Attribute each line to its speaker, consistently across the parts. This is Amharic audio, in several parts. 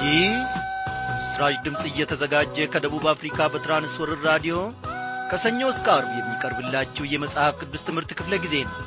Speaker 1: ይህ በምስራች ድምፅ እየተዘጋጀ ከደቡብ አፍሪካ በትራንስወርር ራዲዮ ከሰኞ እስከ አርብ የሚቀርብላችሁ የመጽሐፍ ቅዱስ ትምህርት ክፍለ ጊዜ ነው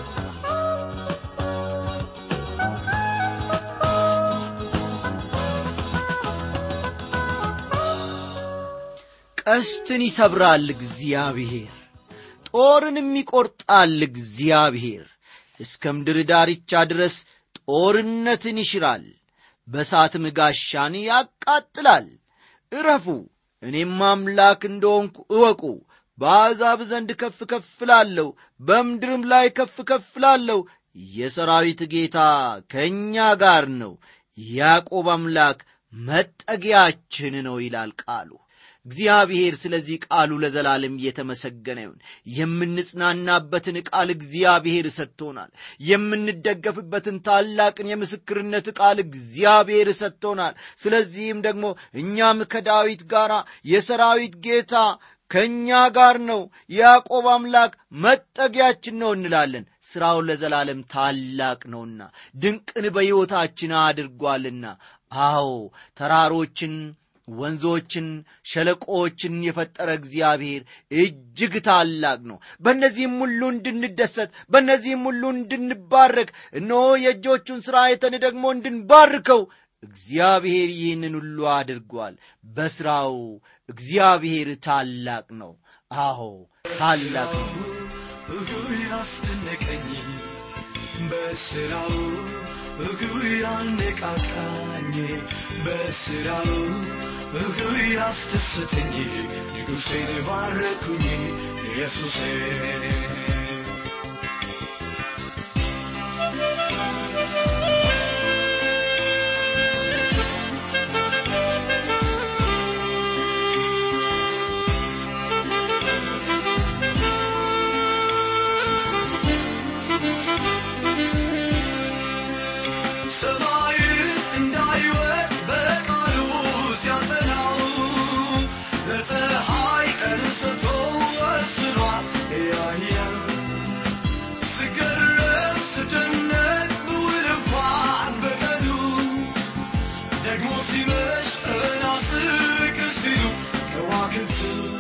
Speaker 1: ቀስትን ይሰብራል እግዚአብሔር ጦርንም ይቈርጣል እግዚአብሔር እስከ ምድር ዳርቻ ድረስ ጦርነትን ይሽራል በሳትም ጋሻን ያቃጥላል እረፉ እኔም አምላክ እንደሆንኩ እወቁ በአሕዛብ ዘንድ ከፍ ከፍ ላለሁ በምድርም ላይ ከፍ ከፍ ላለሁ የሰራዊት ጌታ ከእኛ ጋር ነው ያዕቆብ አምላክ መጠጊያችን ነው ይላል ቃሉ እግዚአብሔር ስለዚህ ቃሉ ለዘላለም እየተመሰገነ ይሁን የምንጽናናበትን ቃል እግዚአብሔር ሰጥቶናል የምንደገፍበትን ታላቅን የምስክርነት ቃል እግዚአብሔር ሰጥቶናል ስለዚህም ደግሞ እኛም ከዳዊት ጋር የሰራዊት ጌታ ከእኛ ጋር ነው ያዕቆብ አምላክ መጠጊያችን ነው እንላለን ሥራው ለዘላለም ታላቅ ነውና ድንቅን በሕይወታችን አድርጓልና አዎ ተራሮችን ወንዞችን ሸለቆዎችን የፈጠረ እግዚአብሔር እጅግ ታላቅ ነው በእነዚህም ሁሉ እንድንደሰት በእነዚህም ሁሉ እንድንባረክ እነሆ የእጆቹን ሥራ አይተን ደግሞ እንድንባርከው እግዚአብሔር ይህንን ሁሉ አድርጓል በሥራው እግዚአብሔር ታላቅ ነው አዎ ታላቅ ነው
Speaker 2: እግሩ ያስደነቀኝ በስራው እግሩ ያነቃቃኝ በስራው እግሩ ያስደሰተኝ ንጉሴን ባረኩኝ ኢየሱሴ ሰማይ እንዳይወድ በቃሉ ሲያጸናው ለፀሐይ ቀን ሰጥቶ ወስኗል ያያ ስገረም ስደነቅ ብውል እንኳን በቀኑ ደግሞ ሲመሽ ቀና ስቅ ሲሉ ከዋክብት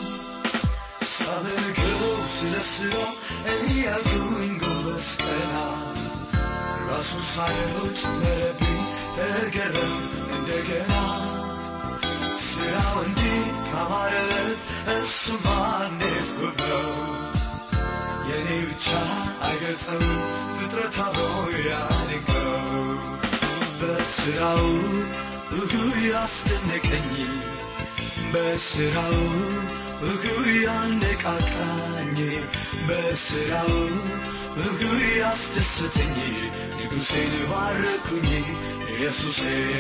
Speaker 2: ሳመልከው ስለ ስራው እያልኩኝ ጎንበስ ቀና ራሱ ሳየው ጨመረብኝ ተገረም እንደገና ስራው እንዲህ ካማረት እሱማ እንዴት ውብ ነው የእኔ ብቻ አይገልጸውም ፍጥረት አብሮ ያድንቀው በስራው እግሩ ያስደነቀኝ በስራው እግሩ ያነቃቃኝ በስራው እግሩ ያስደሰተኝ ንጉሴን ባረኩኝ ኢየሱሴ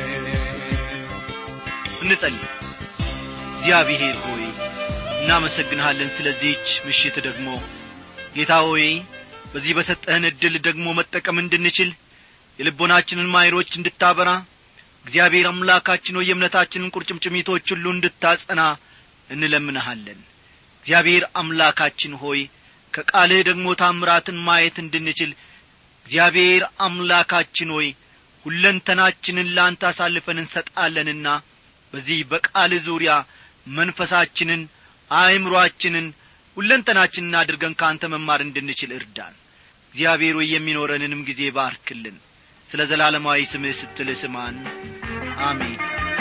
Speaker 1: እንጸልይ እግዚአብሔር ሆይ እናመሰግንሃለን ስለዚህች ምሽት ደግሞ ጌታ ሆይ በዚህ በሰጠህን ዕድል ደግሞ መጠቀም እንድንችል የልቦናችንን ማይሮች እንድታበራ እግዚአብሔር አምላካችን ሆይ የእምነታችንን ቁርጭምጭሚቶች ሁሉ እንድታጸና እንለምንሃለን እግዚአብሔር አምላካችን ሆይ ከቃልህ ደግሞ ታምራትን ማየት እንድንችል እግዚአብሔር አምላካችን ሆይ ሁለንተናችንን ለአንተ አሳልፈን እንሰጣለንና በዚህ በቃል ዙሪያ መንፈሳችንን አእምሮአችንን ሁለንተናችንን አድርገን ከአንተ መማር እንድንችል እርዳን እግዚአብሔር ሆይ የሚኖረንንም ጊዜ ባርክልን ስለ ዘላለማዊ ስምህ ስትል ስማን አሜን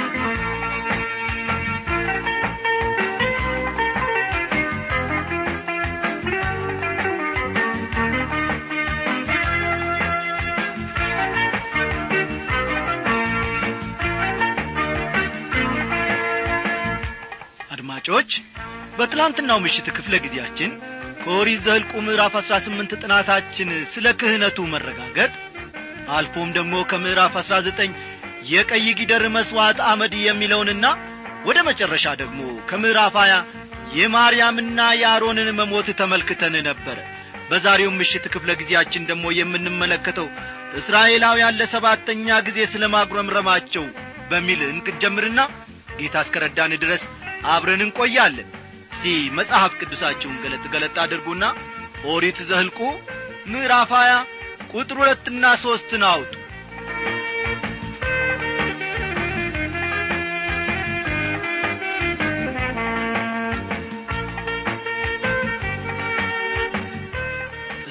Speaker 1: አድማጮች በትላንትናው ምሽት ክፍለ ጊዜያችን ከኦሪት ዘኍልቍ ምዕራፍ አሥራ ስምንት ጥናታችን ስለ ክህነቱ መረጋገጥ አልፎም ደግሞ ከምዕራፍ አሥራ ዘጠኝ የቀይ ጊደር መሥዋዕት አመድ የሚለውንና ወደ መጨረሻ ደግሞ ከምዕራፍ ሀያ የማርያምና የአሮንን መሞት ተመልክተን ነበረ በዛሬው ምሽት ክፍለ ጊዜያችን ደግሞ የምንመለከተው እስራኤላውያን ለሰባተኛ ጊዜ ስለ ማጉረምረማቸው በሚል እንቅጀምርና ጌታ እስከረዳን ድረስ አብረን እንቆያለን እስቲ መጽሐፍ ቅዱሳችሁን ገለጥ ገለጥ አድርጉና ኦሪት ዘህልቁ ምዕራፍ 20 ቁጥር ሁለትና ሦስትን አውጡ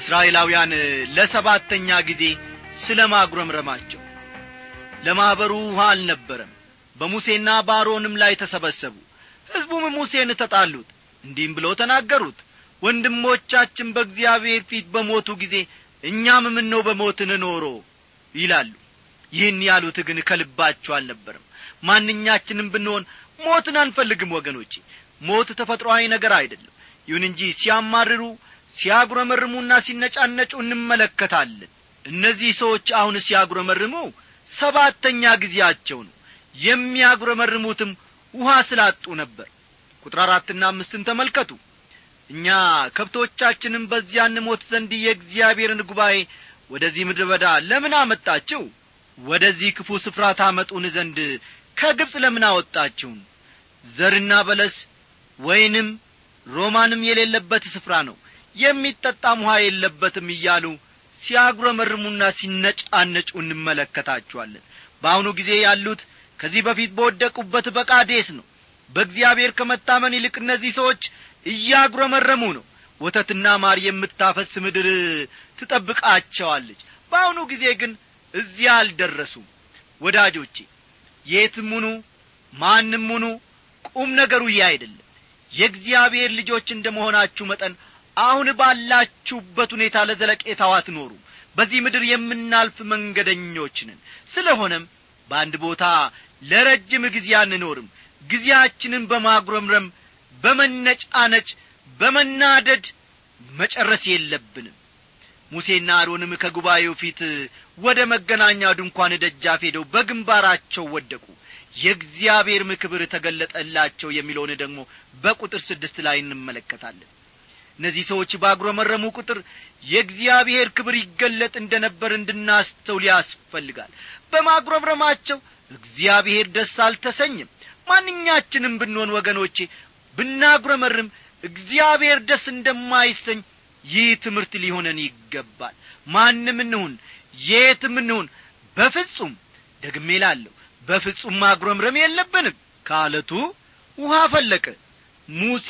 Speaker 1: እስራኤላውያን ለሰባተኛ ጊዜ ስለ ማጉረምረማቸው ለማኅበሩ ውሃ አልነበረም በሙሴና በአሮንም ላይ ተሰበሰቡ ሕዝቡም ሙሴን ተጣሉት እንዲህም ብለው ተናገሩት ወንድሞቻችን በእግዚአብሔር ፊት በሞቱ ጊዜ እኛም ምነው በሞትን ኖሮ ይላሉ ይህን ያሉት ግን ከልባቸው አልነበረም ማንኛችንም ብንሆን ሞትን አንፈልግም ወገኖቼ ሞት ተፈጥሮአዊ ነገር አይደለም ይሁን እንጂ ሲያማርሩ ሲያጉረመርሙና ሲነጫነጩ እንመለከታለን እነዚህ ሰዎች አሁን ሲያጉረመርሙ ሰባተኛ ጊዜያቸው ነው የሚያጉረመርሙትም ውሃ ስላጡ ነበር ቁጥር አራትና አምስትን ተመልከቱ እኛ ከብቶቻችንም በዚያ እንሞት ዘንድ የእግዚአብሔርን ጉባኤ ወደዚህ ምድረ በዳ ለምን አመጣችው ወደዚህ ክፉ ስፍራ ታመጡን ዘንድ ከግብፅ ለምን አወጣችሁን ዘርና በለስ ወይንም ሮማንም የሌለበት ስፍራ ነው የሚጠጣም ውሃ የለበትም እያሉ ሲያጉረመርሙና ሲነጫነጩ እንመለከታቸዋለን በአሁኑ ጊዜ ያሉት ከዚህ በፊት በወደቁበት በቃዴስ ነው በእግዚአብሔር ከመታመን ይልቅ እነዚህ ሰዎች እያጉረመረሙ ነው ወተትና ማር የምታፈስ ምድር ትጠብቃቸዋለች በአሁኑ ጊዜ ግን እዚያ አልደረሱም ወዳጆቼ የትም ሁኑ ማንም ሁኑ ቁም ነገሩ ይህ አይደለም የእግዚአብሔር ልጆች እንደ መሆናችሁ መጠን አሁን ባላችሁበት ሁኔታ ለዘለቄታው አትኖሩ በዚህ ምድር የምናልፍ መንገደኞች ነን ስለሆነም በአንድ ቦታ ለረጅም ጊዜ አንኖርም ጊዜያችንን በማጉረምረም በመነጫነጭ በመናደድ መጨረስ የለብንም ሙሴና አሮንም ከጉባኤው ፊት ወደ መገናኛው ድንኳን ደጃፍ ሄደው በግንባራቸው ወደቁ የእግዚአብሔርም ክብር ተገለጠላቸው የሚለውን ደግሞ በቁጥር ስድስት ላይ እንመለከታለን እነዚህ ሰዎች ባጉረመረሙ ቁጥር የእግዚአብሔር ክብር ይገለጥ እንደ ነበር እንድናስተውል ያስፈልጋል በማጉረምረማቸው እግዚአብሔር ደስ አልተሰኝም ማንኛችንም ብንሆን ወገኖቼ ብናጉረመርም እግዚአብሔር ደስ እንደማይሰኝ ይህ ትምህርት ሊሆነን ይገባል ማንም እንሁን የትም እንሁን በፍጹም ደግሜ ላለሁ በፍጹም ማጉረምረም የለብንም ከአለቱ ውሃ ፈለቀ ሙሴ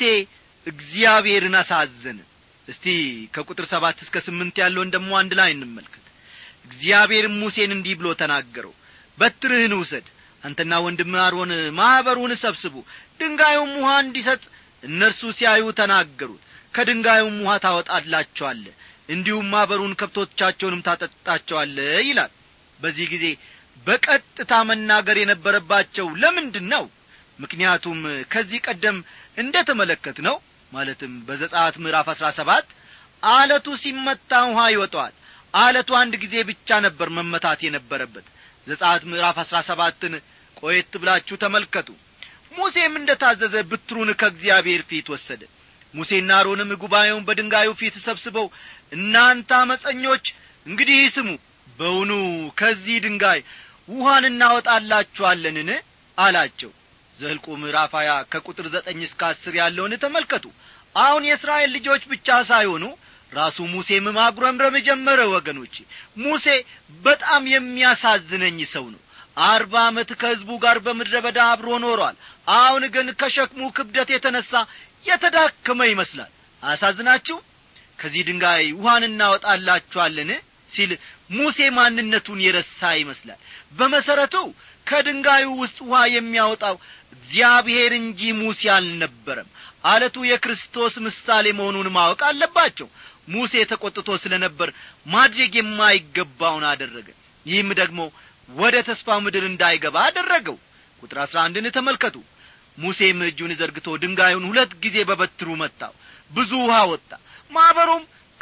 Speaker 1: እግዚአብሔርን አሳዘነ እስቲ ከቁጥር ሰባት እስከ ስምንት ያለውን ደሞ አንድ ላይ እንመልከት እግዚአብሔርም ሙሴን እንዲህ ብሎ ተናገረው በትርህን ውሰድ አንተና ወንድም አሮን ማኅበሩን ሰብስቡ ድንጋዩም ውሃ እንዲሰጥ እነርሱ ሲያዩ ተናገሩት ከድንጋዩም ውሃ ታወጣላቸዋለ እንዲሁም ማኅበሩን ከብቶቻቸውንም ታጠጣቸዋለ ይላል በዚህ ጊዜ በቀጥታ መናገር የነበረባቸው ለምንድን ነው ምክንያቱም ከዚህ ቀደም እንደ ተመለከት ነው ማለትም በዘጻት ምዕራፍ አሥራ ሰባት አለቱ ሲመታ ውሃ ይወጠዋል አለቱ አንድ ጊዜ ብቻ ነበር መመታት የነበረበት ዘጻት ምዕራፍ አሥራ ሰባትን ቆየት ብላችሁ ተመልከቱ ሙሴም እንደ ታዘዘ ብትሩን ከእግዚአብሔር ፊት ወሰደ ሙሴና አሮንም ጉባኤውን በድንጋዩ ፊት ሰብስበው እናንተ አመፀኞች እንግዲህ ስሙ በውኑ ከዚህ ድንጋይ ውሃን እናወጣላችኋለንን አላቸው ዘልቁ ምዕራፍ ሀያ ከቁጥር ዘጠኝ እስከ አስር ያለውን ተመልከቱ አሁን የእስራኤል ልጆች ብቻ ሳይሆኑ ራሱ ሙሴም ማጉረምረም ጀመረ ወገኖች ሙሴ በጣም የሚያሳዝነኝ ሰው ነው አርባ ዓመት ከሕዝቡ ጋር በምድረ በዳ አብሮ ኖሯል አሁን ግን ከሸክሙ ክብደት የተነሣ የተዳከመ ይመስላል አያሳዝናችሁ ከዚህ ድንጋይ ውሃን እናወጣላችኋለን ሲል ሙሴ ማንነቱን የረሳ ይመስላል በመሠረቱ ከድንጋዩ ውስጥ ውሃ የሚያወጣው እግዚአብሔር እንጂ ሙሴ አልነበረም አለቱ የክርስቶስ ምሳሌ መሆኑን ማወቅ አለባቸው ሙሴ ተቈጥቶ ስለ ነበር ማድረግ የማይገባውን አደረገ ይህም ደግሞ ወደ ተስፋው ምድር እንዳይገባ አደረገው ቁጥር አሥራ አንድን ተመልከቱ ሙሴም እጁን ዘርግቶ ድንጋዩን ሁለት ጊዜ በበትሩ መታው ብዙ ውሃ ወጣ ማኅበሩም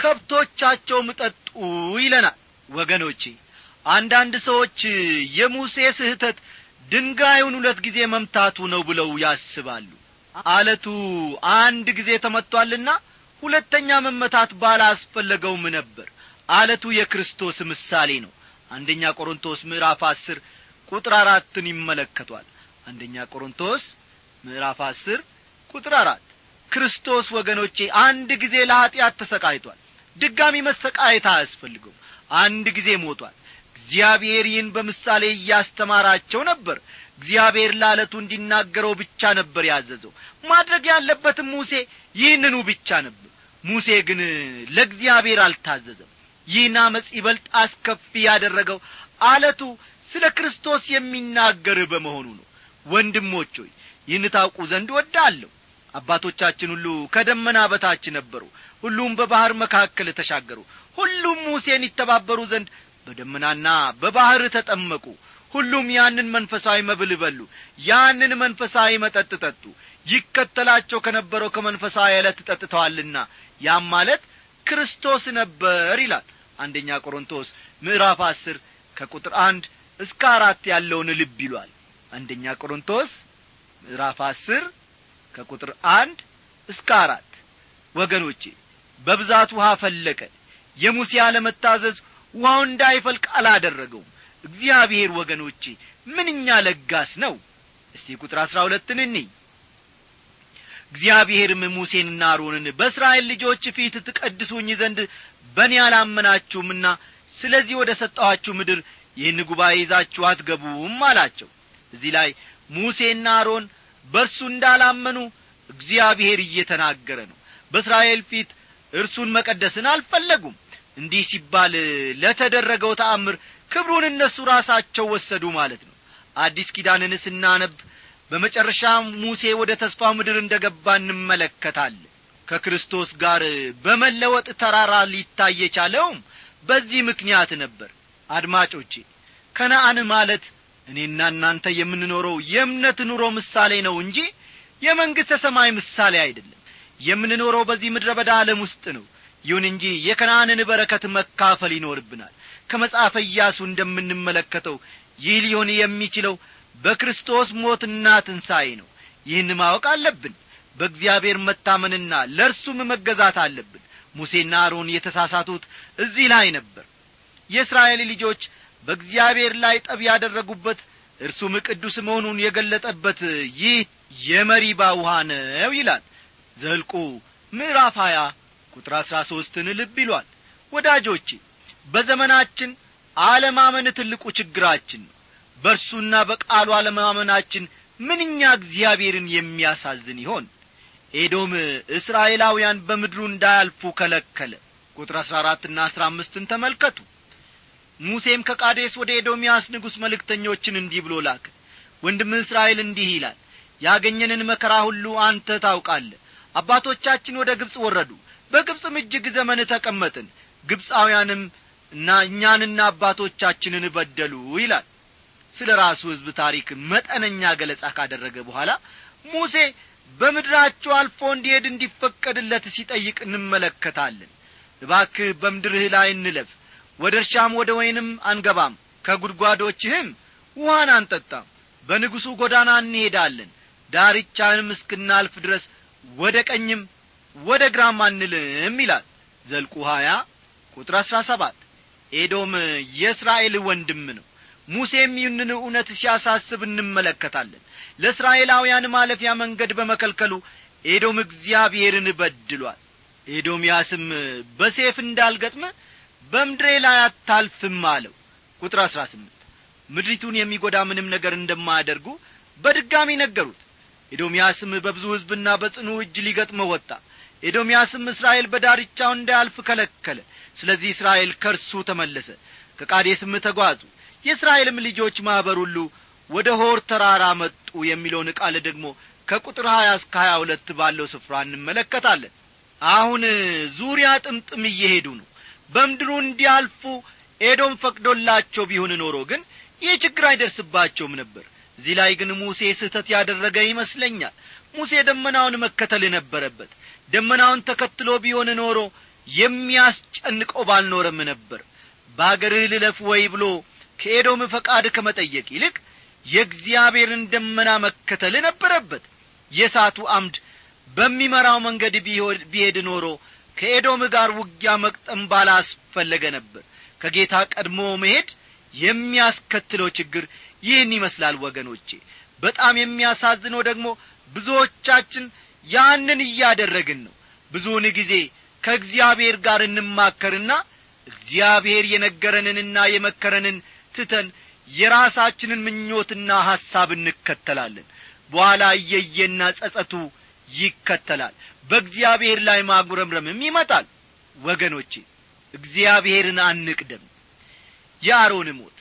Speaker 1: ከብቶቻቸውም ጠጡ ይለናል ወገኖቼ አንዳንድ ሰዎች የሙሴ ስህተት ድንጋዩን ሁለት ጊዜ መምታቱ ነው ብለው ያስባሉ አለቱ አንድ ጊዜ ተመጥቶአልና ሁለተኛ መመታት ባላስፈለገውም ነበር አለቱ የክርስቶስ ምሳሌ ነው አንደኛ ቆሮንቶስ ምዕራፍ አስር ቁጥር አራትን ይመለከቷል አንደኛ ቆሮንቶስ ምዕራፍ አስር ቁጥር አራት ክርስቶስ ወገኖቼ አንድ ጊዜ ለኀጢአት ተሰቃይቷል ድጋሚ መሰቃየት አያስፈልገው አንድ ጊዜ ሞቷል እግዚአብሔር ይህን በምሳሌ እያስተማራቸው ነበር እግዚአብሔር ለዓለቱ እንዲናገረው ብቻ ነበር ያዘዘው ማድረግ ያለበትም ሙሴ ይህንኑ ብቻ ነበር ሙሴ ግን ለእግዚአብሔር አልታዘዘም ይህን አመፅ ይበልጥ አስከፊ ያደረገው አለቱ ስለ ክርስቶስ የሚናገር በመሆኑ ነው ወንድሞች ሆይ ይህን ታውቁ ዘንድ ወዳለሁ አባቶቻችን ሁሉ ከደመና በታች ነበሩ ሁሉም በባሕር መካከል ተሻገሩ ሁሉም ሙሴን ይተባበሩ ዘንድ በደመናና በባሕር ተጠመቁ ሁሉም ያንን መንፈሳዊ መብል በሉ ያንን መንፈሳዊ መጠጥ ጠጡ ይከተላቸው ከነበረው ከመንፈሳዊ ዕለት ጠጥተዋልና ያም ማለት ክርስቶስ ነበር ይላል አንደኛ ቆሮንቶስ ምዕራፍ አስር ከቁጥር አንድ እስከ አራት ያለውን ልብ ይሏል አንደኛ ቆሮንቶስ ምዕራፍ አስር ከቁጥር አንድ እስከ አራት ወገኖቼ በብዛት ውሃ ፈለቀ የሙሴ አለመታዘዝ ውሃው እንዳይፈልቅ አላደረገውም እግዚአብሔር ወገኖቼ ምንኛ ለጋስ ነው እስቲ ቁጥር አሥራ ሁለትን እንይ እግዚአብሔርም ሙሴንና አሮንን በእስራኤል ልጆች ፊት ትቀድሱኝ ዘንድ በእኔ አላመናችሁምና ስለዚህ ወደ ሰጠኋችሁ ምድር ይህን ጉባኤ ይዛችሁ አትገቡም አላቸው እዚህ ላይ ሙሴና አሮን በእርሱ እንዳላመኑ እግዚአብሔር እየተናገረ ነው በእስራኤል ፊት እርሱን መቀደስን አልፈለጉም እንዲህ ሲባል ለተደረገው ተአምር ክብሩን እነሱ ራሳቸው ወሰዱ ማለት ነው አዲስ ኪዳንን ስናነብ በመጨረሻ ሙሴ ወደ ተስፋው ምድር እንደ ገባ እንመለከታለን ከክርስቶስ ጋር በመለወጥ ተራራ ሊታይ የቻለውም በዚህ ምክንያት ነበር አድማጮቼ ከነአን ማለት እኔና እናንተ የምንኖረው የእምነት ኑሮ ምሳሌ ነው እንጂ የመንግሥተ ሰማይ ምሳሌ አይደለም የምንኖረው በዚህ ምድረ በዳ ዓለም ውስጥ ነው ይሁን እንጂ የከነአንን በረከት መካፈል ይኖርብናል ከመጽሐፈ ኢያሱ እንደምንመለከተው ይህ ሊሆን የሚችለው በክርስቶስ ሞትና ትንሣኤ ነው ይህን ማወቅ አለብን በእግዚአብሔር መታመንና ለእርሱም መገዛት አለብን ሙሴና አሮን የተሳሳቱት እዚህ ላይ ነበር የእስራኤል ልጆች በእግዚአብሔር ላይ ጠብ ያደረጉበት እርሱም ቅዱስ መሆኑን የገለጠበት ይህ የመሪባ ውሃ ነው ይላል ዘልቁ ምዕራፍ ሀያ ቁጥር አሥራ ሦስትን ልብ ይሏል ወዳጆቼ በዘመናችን አለማመን ትልቁ ችግራችን ነው በእርሱና በቃሉ አለማመናችን ምንኛ እግዚአብሔርን የሚያሳዝን ይሆን ኤዶም እስራኤላውያን በምድሩ እንዳያልፉ ከለከለ ቁጥር አሥራ አራትና አሥራ አምስትን ተመልከቱ ሙሴም ከቃዴስ ወደ ኤዶምያስ ንጉሥ መልእክተኞችን እንዲህ ብሎ ላክ ወንድም እስራኤል እንዲህ ይላል ያገኘንን መከራ ሁሉ አንተ ታውቃለህ አባቶቻችን ወደ ግብፅ ወረዱ በግብፅም እጅግ ዘመን ተቀመጥን ግብፃውያንም እና እኛንና አባቶቻችንን በደሉ ይላል ስለ ራሱ ሕዝብ ታሪክ መጠነኛ ገለጻ ካደረገ በኋላ ሙሴ በምድራቸው አልፎ እንዲሄድ እንዲፈቀድለት ሲጠይቅ እንመለከታለን እባክህ በምድርህ ላይ እንለፍ ወደ እርሻም ወደ ወይንም አንገባም ከጒድጓዶችህም ውሃን አንጠጣም በንጉሡ ጐዳና እንሄዳለን ዳርቻንም እስክናልፍ ድረስ ወደ ቀኝም ወደ ግራም አንልም ይላል ዘልቁ ሀያ ቁጥር አሥራ ሰባት ኤዶም የእስራኤል ወንድም ነው ሙሴም ይህንን እውነት ሲያሳስብ እንመለከታለን ለእስራኤላውያን ማለፊያ መንገድ በመከልከሉ ኤዶም እግዚአብሔርን በድሏል ኤዶምያስም በሴፍ እንዳልገጥመ በምድሬ ላይ አታልፍም አለው ቁጥር አሥራ ስምንት ምድሪቱን የሚጐዳ ምንም ነገር እንደማያደርጉ በድጋሚ ነገሩት ኤዶምያስም በብዙ ሕዝብና በጽኑ እጅ ሊገጥመው ወጣ ኤዶምያስም እስራኤል በዳርቻው እንዳያልፍ ከለከለ ስለዚህ እስራኤል ከእርሱ ተመለሰ ከቃዴስም ተጓዙ የእስራኤልም ልጆች ማኅበር ሁሉ ወደ ሆር ተራራ መጡ የሚለውን ቃል ደግሞ ከቁጥር ሀያ እስከ ሀያ ሁለት ባለው ስፍራ እንመለከታለን አሁን ዙሪያ ጥምጥም እየሄዱ ነው በምድሩ እንዲያልፉ ኤዶም ፈቅዶላቸው ቢሆን ኖሮ ግን ይህ ችግር አይደርስባቸውም ነበር እዚህ ላይ ግን ሙሴ ስህተት ያደረገ ይመስለኛል ሙሴ ደመናውን መከተል ነበረበት ደመናውን ተከትሎ ቢሆን ኖሮ የሚያስጨንቀው ባልኖረም ነበር በአገርህ ልለፍ ወይ ብሎ ከኤዶም ፈቃድ ከመጠየቅ ይልቅ የእግዚአብሔርን ደመና መከተል ነበረበት የእሳቱ አምድ በሚመራው መንገድ ቢሄድ ኖሮ ከኤዶም ጋር ውጊያ መቅጠም ባላስፈለገ ነበር ከጌታ ቀድሞ መሄድ የሚያስከትለው ችግር ይህን ይመስላል ወገኖቼ በጣም የሚያሳዝነው ደግሞ ብዙዎቻችን ያንን እያደረግን ነው ብዙውን ጊዜ ከእግዚአብሔር ጋር እንማከርና እግዚአብሔር የነገረንንና የመከረንን ትተን የራሳችንን ምኞትና ሐሳብ እንከተላለን በኋላ እየየና ጸጸቱ ይከተላል በእግዚአብሔር ላይ ማጉረምረምም ይመጣል ወገኖቼ እግዚአብሔርን አንቅደም የአሮን ሞት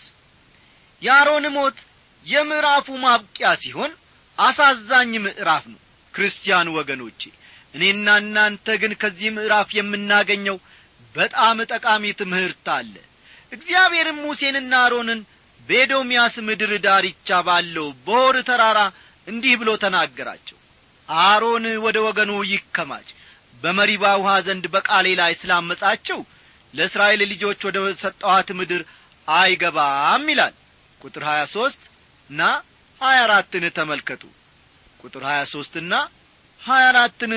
Speaker 1: የአሮን ሞት የምዕራፉ ማብቂያ ሲሆን አሳዛኝ ምዕራፍ ነው ክርስቲያን ወገኖቼ እኔና እናንተ ግን ከዚህ ምዕራፍ የምናገኘው በጣም ጠቃሚ ትምህርት አለ እግዚአብሔርም ሙሴንና አሮንን በኤዶምያስ ምድር ዳርቻ ባለው በሆር ተራራ እንዲህ ብሎ ተናገራቸው አሮን ወደ ወገኑ ይከማች በመሪባ ውሃ ዘንድ በቃሌ ላይ ስላመጻቸው ለእስራኤል ልጆች ወደ ሰጠኋት ምድር አይገባም ይላል ቁጥር ሀያ ሦስት እና ሀያ አራትን ተመልከቱ ቁጥር ሀያ ሦስትና ሀያ አራትን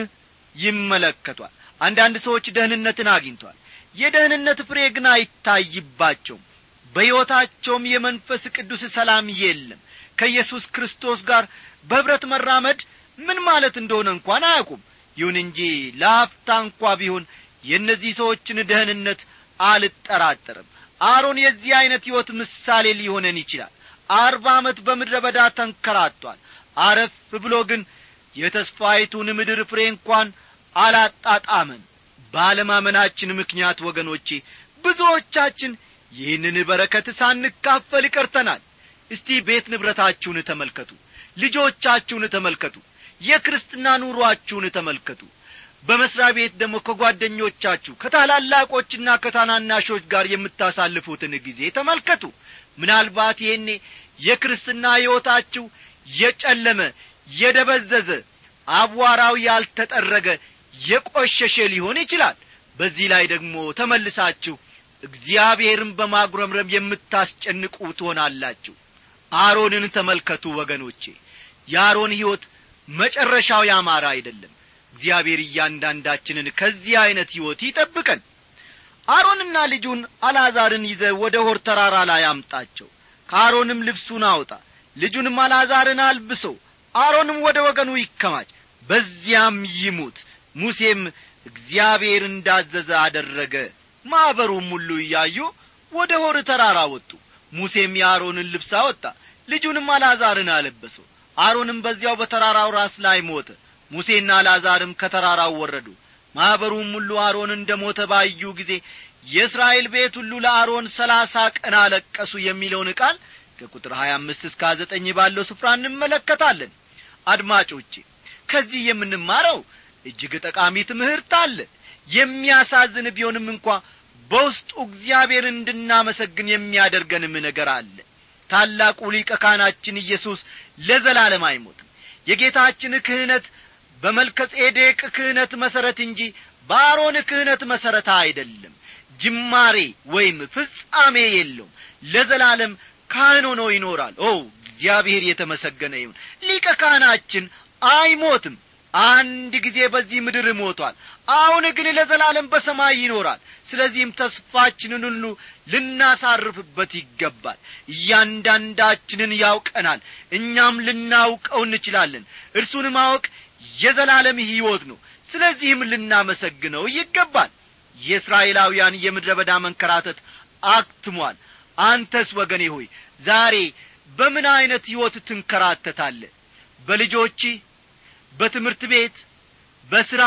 Speaker 1: ይመለከቷል አንዳንድ ሰዎች ደህንነትን አግኝቷል የደህንነት ፍሬ ግን አይታይባቸውም በሕይወታቸውም የመንፈስ ቅዱስ ሰላም የለም ከኢየሱስ ክርስቶስ ጋር በኅብረት መራመድ ምን ማለት እንደሆነ እንኳን አያውቁም ይሁን እንጂ ለሀፍታ እንኳ ቢሆን የእነዚህ ሰዎችን ደህንነት አልጠራጠርም አሮን የዚህ ዐይነት ሕይወት ምሳሌ ሊሆነን ይችላል አርባ ዓመት በምድረ በዳ ተንከራቷል አረፍ ብሎ ግን የተስፋይቱን ምድር ፍሬ እንኳን አላጣጣመን ባለማመናችን ምክንያት ወገኖቼ ብዙዎቻችን ይህንን በረከት ሳንካፈል ቀርተናል እስቲ ቤት ንብረታችሁን ተመልከቱ ልጆቻችሁን ተመልከቱ የክርስትና ኑሮአችሁን ተመልከቱ በመሥሪያ ቤት ደግሞ ከጓደኞቻችሁ ከታላላቆችና ከታናናሾች ጋር የምታሳልፉትን ጊዜ ተመልከቱ ምናልባት ይሄኔ የክርስትና ሕይወታችሁ የጨለመ የደበዘዘ አቧራው ያልተጠረገ የቆሸሸ ሊሆን ይችላል በዚህ ላይ ደግሞ ተመልሳችሁ እግዚአብሔርን በማጉረምረም የምታስጨንቁ ትሆናላችሁ አሮንን ተመልከቱ ወገኖቼ የአሮን ሕይወት መጨረሻው ያማረ አይደለም እግዚአብሔር እያንዳንዳችንን ከዚህ ዐይነት ሕይወት ይጠብቀን አሮንና ልጁን አልዓዛርን ይዘ ወደ ሆር ተራራ ላይ አምጣቸው ከአሮንም ልብሱን አውጣ ልጁንም አልዓዛርን አልብሶ አሮንም ወደ ወገኑ ይከማች በዚያም ይሙት ሙሴም እግዚአብሔር እንዳዘዘ አደረገ ማኅበሩም ሁሉ እያዩ ወደ ሆር ተራራ ወጡ ሙሴም የአሮንን ልብስ አወጣ ልጁንም አልዓዛርን አለበሰው አሮንም በዚያው በተራራው ራስ ላይ ሞተ ሙሴና አልዓዛርም ከተራራው ወረዱ ማኅበሩም ሁሉ አሮን እንደ ሞተ ባዩ ጊዜ የእስራኤል ቤት ሁሉ ለአሮን ሰላሳ ቀን አለቀሱ የሚለውን ቃል ከቁጥር ሀያ አምስት እስከ ዘጠኝ ባለው ስፍራ እንመለከታለን አድማጮቼ ከዚህ የምንማረው እጅግ ጠቃሚ ትምህርት አለ የሚያሳዝን ቢሆንም እንኳ በውስጡ እግዚአብሔር እንድናመሰግን የሚያደርገንም ነገር አለ ታላቁ ሊቀ ካህናችን ኢየሱስ ለዘላለም አይሞትም የጌታችን ክህነት በመልከ ጼዴቅ ክህነት መሠረት እንጂ በአሮን ክህነት መሠረት አይደለም ጅማሬ ወይም ፍጻሜ የለውም ለዘላለም ካህን ሆኖ ይኖራል ኦ እግዚአብሔር የተመሰገነ ይሁን ሊቀ ካህናችን አይሞትም አንድ ጊዜ በዚህ ምድር ሞቷል አሁን ግን ለዘላለም በሰማይ ይኖራል ስለዚህም ተስፋችንን ሁሉ ልናሳርፍበት ይገባል እያንዳንዳችንን ያውቀናል እኛም ልናውቀው እንችላለን እርሱን ማወቅ የዘላለም ሕይወት ነው ስለዚህም ልናመሰግነው ይገባል የእስራኤላውያን የምድረ በዳ መንከራተት አክትሟል አንተስ ወገኔ ሆይ ዛሬ በምን ዐይነት ሕይወት ትንከራተታለ በልጆች በትምህርት ቤት በሥራ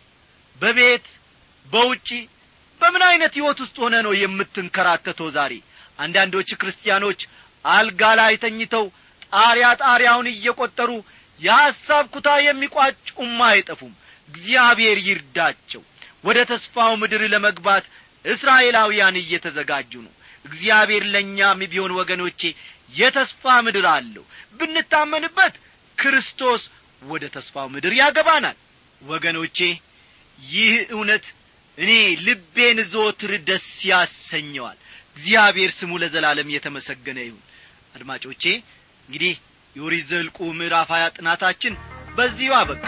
Speaker 1: በቤት በውጪ በምን ዐይነት ሕይወት ውስጥ ሆነ ነው የምትንከራተተው ዛሬ አንዳንዶች ክርስቲያኖች አልጋ ላይ ተኝተው ጣሪያ ጣሪያውን እየቈጠሩ የሐሳብ ኩታ የሚቋጩም አይጠፉም እግዚአብሔር ይርዳቸው ወደ ተስፋው ምድር ለመግባት እስራኤላውያን እየተዘጋጁ ነው እግዚአብሔር ለእኛም ቢሆን ወገኖቼ የተስፋ ምድር አለው ብንታመንበት ክርስቶስ ወደ ተስፋው ምድር ያገባናል ወገኖቼ ይህ እውነት እኔ ልቤን ዘወትር ደስ ያሰኘዋል እግዚአብሔር ስሙ ለዘላለም የተመሰገነ ይሁን አድማጮቼ እንግዲህ የኦሪት ዘኍልቍ ምዕራፍ ሀያ ጥናታችን በዚሁ አበቃ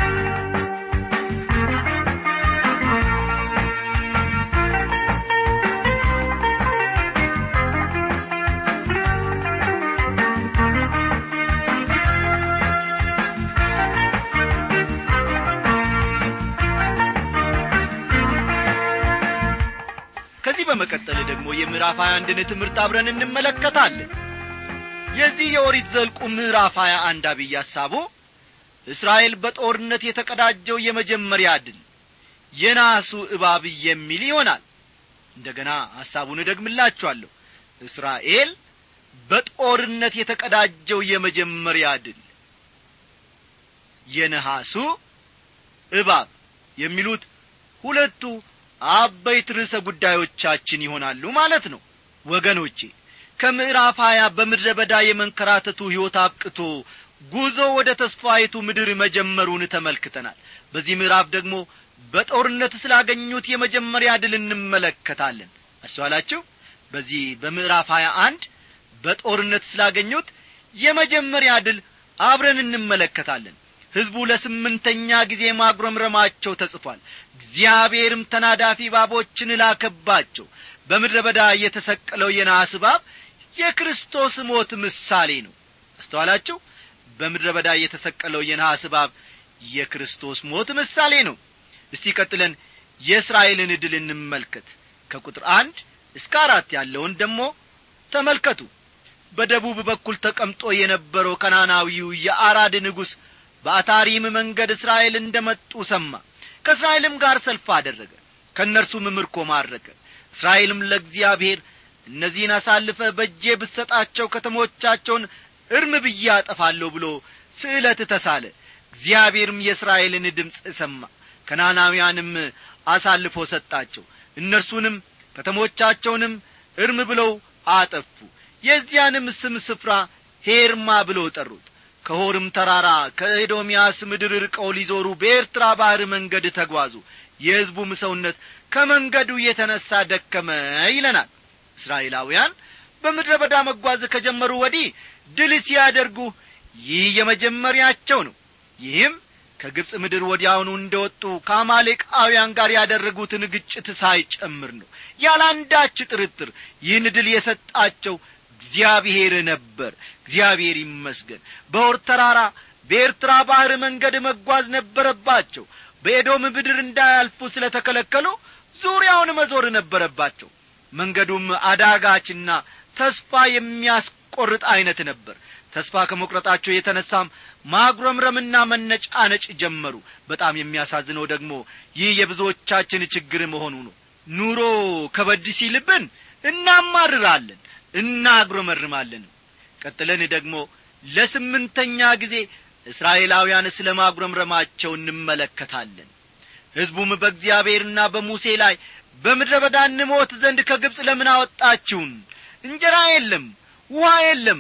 Speaker 1: ከዚህ በመቀጠል ደግሞ የምዕራፍ ሀያ አንድን ትምህርት አብረን እንመለከታለን የዚህ የኦሪት ዘልቁ ምዕራፍ ሀያ አንድ አብይ ሐሳቡ እስራኤል በጦርነት የተቀዳጀው የመጀመሪያ ድል የናሱ እባብ የሚል ይሆናል እንደገና ሐሳቡን እደግምላችኋለሁ እስራኤል በጦርነት የተቀዳጀው የመጀመሪያ ድል የነሐሱ እባብ የሚሉት ሁለቱ አበይት ርዕሰ ጉዳዮቻችን ይሆናሉ ማለት ነው ወገኖቼ ከምዕራፍ ሀያ በምድረ በዳ የመንከራተቱ ሕይወት አብቅቶ ጉዞ ወደ ተስፋይቱ ምድር መጀመሩን ተመልክተናል በዚህ ምዕራፍ ደግሞ በጦርነት ስላገኙት የመጀመሪያ ድል እንመለከታለን አስተዋላችሁ በዚህ በምዕራፍ ሀያ አንድ በጦርነት ስላገኙት የመጀመሪያ ድል አብረን እንመለከታለን ሕዝቡ ለስምንተኛ ጊዜ ማጉረምረማቸው ተጽፏል እግዚአብሔርም ተናዳፊ ባቦችን ላከባቸው በምድረ በዳ የተሰቀለው የነሐስ እባብ የክርስቶስ ሞት ምሳሌ ነው አስተዋላችሁ በምድረ በዳ የተሰቀለው የነሐስ እባብ የክርስቶስ ሞት ምሳሌ ነው እስቲ ቀጥለን የእስራኤልን ድል እንመልከት ከቁጥር አንድ እስከ አራት ያለውን ደግሞ ተመልከቱ በደቡብ በኩል ተቀምጦ የነበረው ከናናዊው የአራድ ንጉሥ በአታሪም መንገድ እስራኤል እንደ መጡ ሰማ ከእስራኤልም ጋር ሰልፍ አደረገ ከእነርሱም ምርኮ ማረከ እስራኤልም ለእግዚአብሔር እነዚህን አሳልፈ በእጄ ብሰጣቸው ከተሞቻቸውን እርም ብዬ አጠፋለሁ ብሎ ስዕለት ተሳለ እግዚአብሔርም የእስራኤልን ድምፅ ሰማ ከናናውያንም አሳልፎ ሰጣቸው እነርሱንም ከተሞቻቸውንም እርም ብለው አጠፉ የዚያንም ስም ስፍራ ሄርማ ብለው ጠሩት ከሆርም ተራራ ከኤዶምያስ ምድር ርቀው ሊዞሩ በኤርትራ ባሕር መንገድ ተጓዙ የሕዝቡም ሰውነት ከመንገዱ የተነሣ ደከመ ይለናል እስራኤላውያን በምድረ በዳ መጓዝ ከጀመሩ ወዲህ ድል ሲያደርጉ ይህ የመጀመሪያቸው ነው ይህም ከግብፅ ምድር ወዲያውኑ እንደ ወጡ ከአማሌቃውያን ጋር ያደረጉትን ግጭት ሳይጨምር ነው ያላንዳች ጥርጥር ይህን ድል የሰጣቸው እግዚአብሔር ነበር እግዚአብሔር ይመስገን በወር ተራራ በኤርትራ ባሕር መንገድ መጓዝ ነበረባቸው በኤዶም ምድር እንዳያልፉ ስለ ተከለከሉ ዙሪያውን መዞር ነበረባቸው መንገዱም አዳጋችና ተስፋ የሚያስቆርጥ ዐይነት ነበር ተስፋ ከመቁረጣቸው የተነሳም ማጉረምረምና መነጫነጭ ጀመሩ በጣም የሚያሳዝነው ደግሞ ይህ የብዙዎቻችን ችግር መሆኑ ነው ኑሮ ከበድ ሲልብን እናማርራለን እናጉረመርማለን ቀጥለን ደግሞ ለስምንተኛ ጊዜ እስራኤላውያን ስለ ማጉረምረማቸው እንመለከታለን ሕዝቡም በእግዚአብሔርና በሙሴ ላይ በምድረ በዳ እንሞት ዘንድ ከግብፅ ለምን አወጣችሁን እንጀራ የለም ውሃ የለም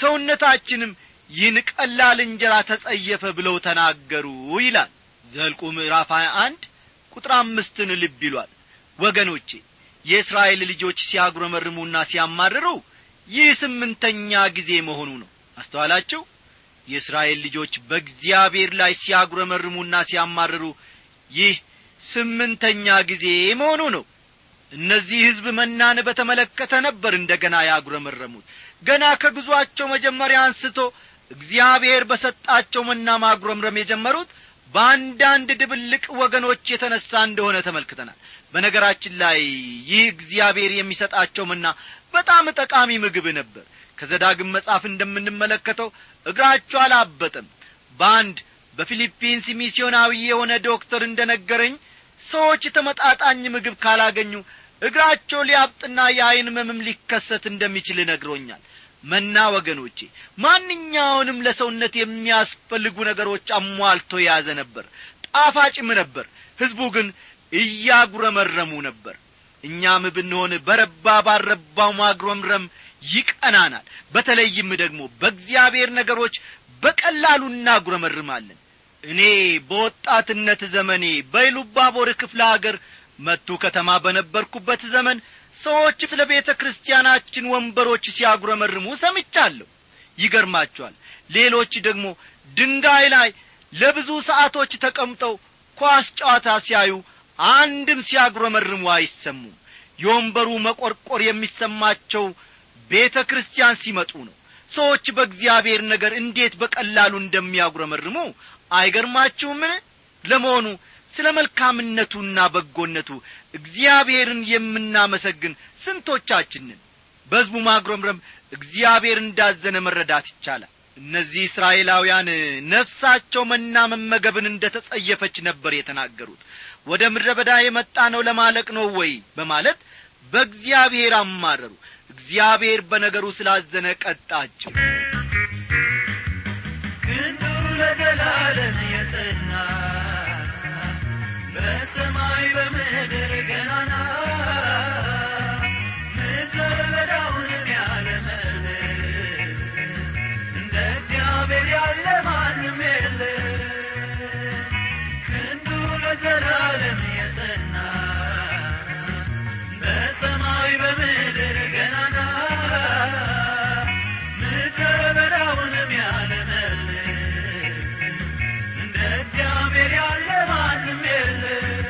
Speaker 1: ሰውነታችንም ይህን ቀላል እንጀራ ተጸየፈ ብለው ተናገሩ ይላል ዘልቁ ምዕራፍ 21 ቁጥር አምስትን ልብ ይሏል ወገኖቼ የእስራኤል ልጆች ሲያጉረመርሙና ሲያማርሩ ይህ ስምንተኛ ጊዜ መሆኑ ነው አስተዋላችሁ የእስራኤል ልጆች በእግዚአብሔር ላይ ሲያጉረመርሙና ሲያማርሩ ይህ ስምንተኛ ጊዜ መሆኑ ነው እነዚህ ሕዝብ መናን በተመለከተ ነበር እንደ ገና ያጉረመረሙት ገና ከጉዞአቸው መጀመሪያ አንስቶ እግዚአብሔር በሰጣቸው መና ማጉረምረም የጀመሩት በአንዳንድ ድብልቅ ወገኖች የተነሣ እንደሆነ ተመልክተናል በነገራችን ላይ ይህ እግዚአብሔር የሚሰጣቸው መና በጣም ጠቃሚ ምግብ ነበር ከዘዳግም መጽሐፍ እንደምንመለከተው እግራቸው አላበጠም በአንድ በፊሊፒንስ ሚስዮናዊ የሆነ ዶክተር እንደ ነገረኝ ሰዎች ተመጣጣኝ ምግብ ካላገኙ እግራቸው ሊያብጥና የዐይን መምም ሊከሰት እንደሚችል ነግሮኛል መና ወገኖቼ ማንኛውንም ለሰውነት የሚያስፈልጉ ነገሮች አሟልቶ የያዘ ነበር ጣፋጭም ነበር ሕዝቡ ግን እያጉረመረሙ ነበር እኛም ብንሆን በረባ ባረባው ማጉረምረም ይቀናናል በተለይም ደግሞ በእግዚአብሔር ነገሮች በቀላሉ እናጉረመርማለን እኔ በወጣትነት ዘመኔ በኢሉባቦር ክፍለ አገር መቱ ከተማ በነበርኩበት ዘመን ሰዎች ስለ ቤተ ክርስቲያናችን ወንበሮች ሲያጉረመርሙ ሰምቻለሁ ይገርማቸዋል ሌሎች ደግሞ ድንጋይ ላይ ለብዙ ሰዓቶች ተቀምጠው ኳስ ጨዋታ ሲያዩ አንድም ሲያጉረመርሙ አይሰሙም የወንበሩ መቈርቈር የሚሰማቸው ቤተ ክርስቲያን ሲመጡ ነው ሰዎች በእግዚአብሔር ነገር እንዴት በቀላሉ እንደሚያጉረመርሙ አይገርማችሁምን ለመሆኑ ስለ መልካምነቱና በጎነቱ እግዚአብሔርን የምናመሰግን ስንቶቻችንን በሕዝቡ ማጉረምረም እግዚአብሔር እንዳዘነ መረዳት ይቻላል እነዚህ እስራኤላውያን ነፍሳቸው መና መመገብን እንደ ተጸየፈች ነበር የተናገሩት ወደ ምድረ በዳ የመጣ ነው ለማለቅ ነው ወይ በማለት በእግዚአብሔር አማረሩ እግዚአብሔር በነገሩ ስላዘነ ቀጣቸው
Speaker 3: ክንዱ ለዘላለም የጸና በሰማይ በምድር ገናና ምድረ በዳውንም ያለመለ እንደ እግዚአብሔር ያለ ማንም የለ ክንዱ ለዘላለም የጸና በሰማይ በምድር ገናና ምድረ በዳውንም ያለመለ እንደ እግዚአብሔር ያለ ማንም የለ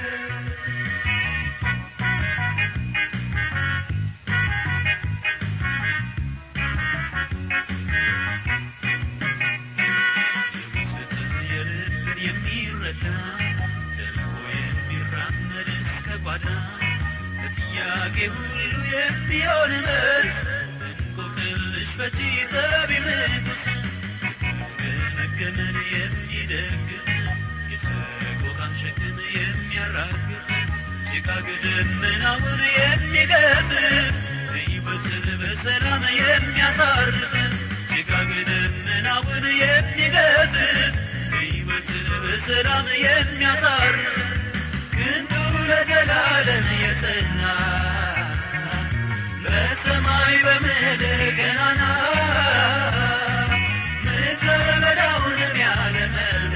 Speaker 3: የውስጥን የልብን የሚረዳ ዘልቆ የሚራመድ እስከ ጓዳ ለጥያቄ ሁሉ የሚሆን መልስ እንቆቅልሽ ፈቺ ጠቢብ ንጉሥ ገመገመን የሚደግፍ የሰቆቃን ሸክም የሚያራግፍ ጭጋግ ደመናውን የሚገፍ ሕይወትን በሰላም የሚያሳርፍ ጭጋግ ደመናውን የሚገፍ ሕይወትን በሰላም የሚያሳርፍ ክንዱ ለዘላለም የጸና በሰማይ በምድር ገናና ምድረ በዳውንም ያለመለ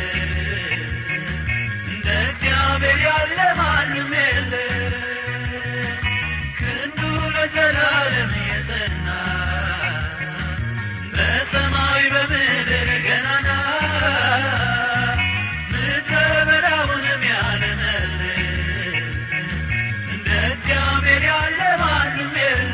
Speaker 3: እንደ እግዚአብሔር ያለ ማንም የለ ክንዱ ለዘላለም የጸና በሰማይ በምድር ገናና ምድረ በዳውንም ያለመለ እንደ እግዚአብሔር ያለ ማንም የለ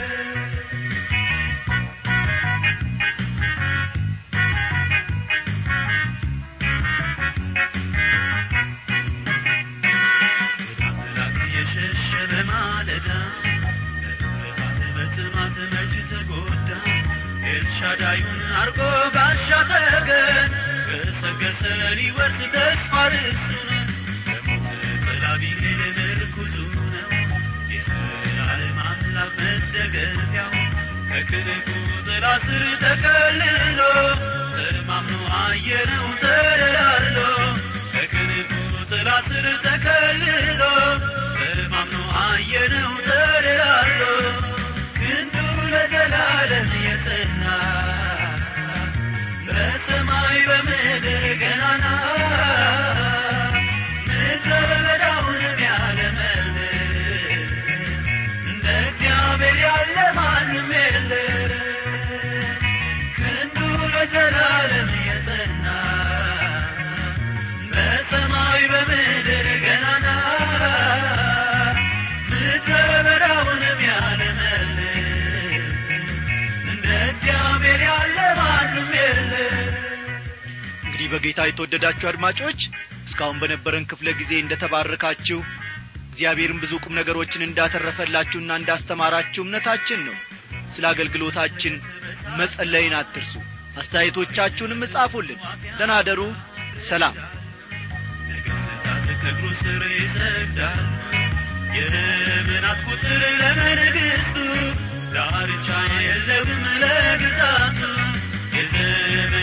Speaker 3: አምላክ የሸሸ በማለዳ በጥፋት በጥማት መች ተጎዳ ኤልሻዳዩን አርጎ ጋሻ ተገን ገሰገሰ ሊወርስ ተስፋ ርስቱን በሞት ጥላ ቢሄድ ምርኩዙ ነው የዘላለም አምላክ መደገፊያው ከክንፉ ጥላ ስር ተከልሎ ተማምኖ አየነው ተደላሎ ከክንፉ ጥላ ስር ተከልሎ ተማምኖ አየነው ተደላሎ ክንዱ ለዘላለም የጸና በሰማይ በምድር ገናና ምድረ በዳውንም ያለመለ እንደ እግዚአብሔር ያለ ማንም የለ ክንዱ ለዘላለም የጸና በሰማይ በምድር ገናና ምድረ በዳውንም ያለመለ እንደ እግዚአብሔር ያለ ማንም የለ
Speaker 1: እንግዲህ በጌታ የተወደዳችሁ አድማጮች እስካሁን በነበረን ክፍለ ጊዜ እንደ ተባረካችሁ እግዚአብሔርን ብዙ ቁም ነገሮችን እንዳተረፈላችሁና እንዳስተማራችሁ እምነታችን ነው ስለ አገልግሎታችን መጸለይን አትርሱ አስተያየቶቻችሁንም እጻፉልን ደናደሩ ሰላም
Speaker 3: ነገሥታት ከእግሩ ስር ይሰግዳል የዘመናት ቁጥር ለመንግሥቱ ዳርቻ የለውም ለግዛቱ የዘመን